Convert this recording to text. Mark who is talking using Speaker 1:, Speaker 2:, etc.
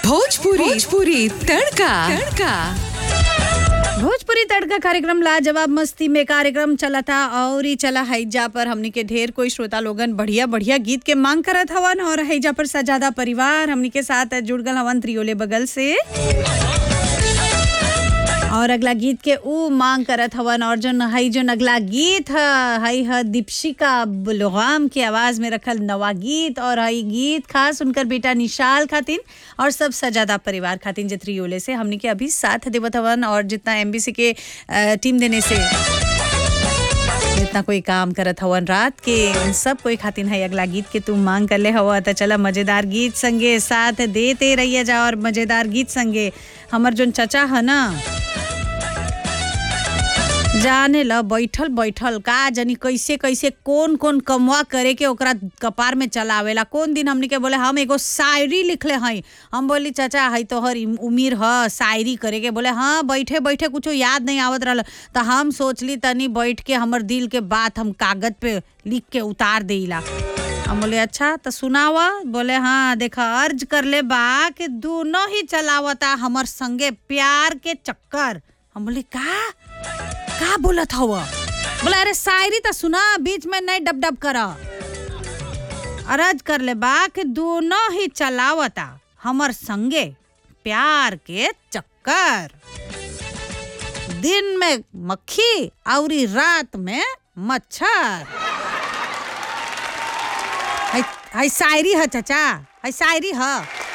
Speaker 1: भोजपुरी भोजपुरी तड़का तड़का
Speaker 2: भोजपुरी तड़का कार्यक्रम लाजवाब मस्ती में कार्यक्रम चला था और ही चला हैजा पर हमनी के ढेर कोई श्रोता लोगन बढ़िया बढ़िया गीत के मांग करत हवन और हैजा पर सजादा परिवार हमनी के साथ जुड़ गल हवन त्रियोले बगल से और अगला गीत के ऊ मांग करत हवन और जो हई जो अगला गीत ह हई ह दीपशिका बुलगाम के आवाज में रखल नवा गीत और हई गीत खास उनकर बेटा निशाल खातिन और सब सजादा परिवार खातिन जे त्रियोले से हमनी के अभी साथ देवत हवन और जितना एमबीसी के अ, टीम देने से जितना कोई काम करत हवन रात के उन सब कोई खातिन है अगला गीत के तू मांग कर ले हवा त चला मजेदार गीत संगे साथ देते रहिए जा और मजेदार गीत संगे हमर जोन चचा है ना जाने ल बैठल बैठल का जनी कैसे कैसे कौन कौन कमवा करे के ओकरा कपार में चलावेला कौन दिन हमनी के बोले हम एगो शायरी लिखले हई हम बोली चाचा हई तोहर इम- उम्र ह शायरी करे के बोले हाँ बैठे बैठे कुछो याद नहीं आवत रहल त हम सोचली तनी बैठ के हमर दिल के बात हम कागज पे लिख के उतार देला हम बोले अच्छा तो सुनावा बोले हाँ देखा अर्ज कर ले बा कि दोनों ही चलावता हमर संगे प्यार के चक्कर हम बोले का का बोलत हव बोला अरे शायरी तो सुना बीच में नहीं डब डब कर अरज कर ले बा कि दोनों ही चलावता हमर संगे प्यार के चक्कर दिन में मक्खी और रात में मच्छर है है शायरी है चाचा है शायरी है